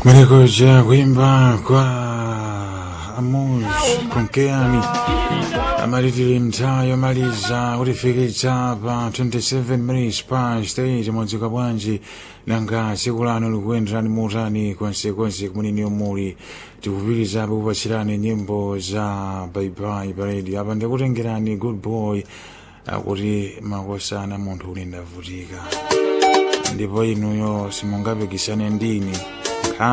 Kumeneko kuimba kwa Amuj Konkeani amalitiri mtaa yomaliza kulifikitsa pa 27 minutes past 8 mwezi wa bwanji nanga tsiku lano likuyenderani motani konsekonse kumunini yomuli tikupitirizabe kupatsirani nyimbo za baibai paredi apa ndikutengerani good boy akuti makosana munthu uli ndavutika ndipo inuyo simungapikisane ndini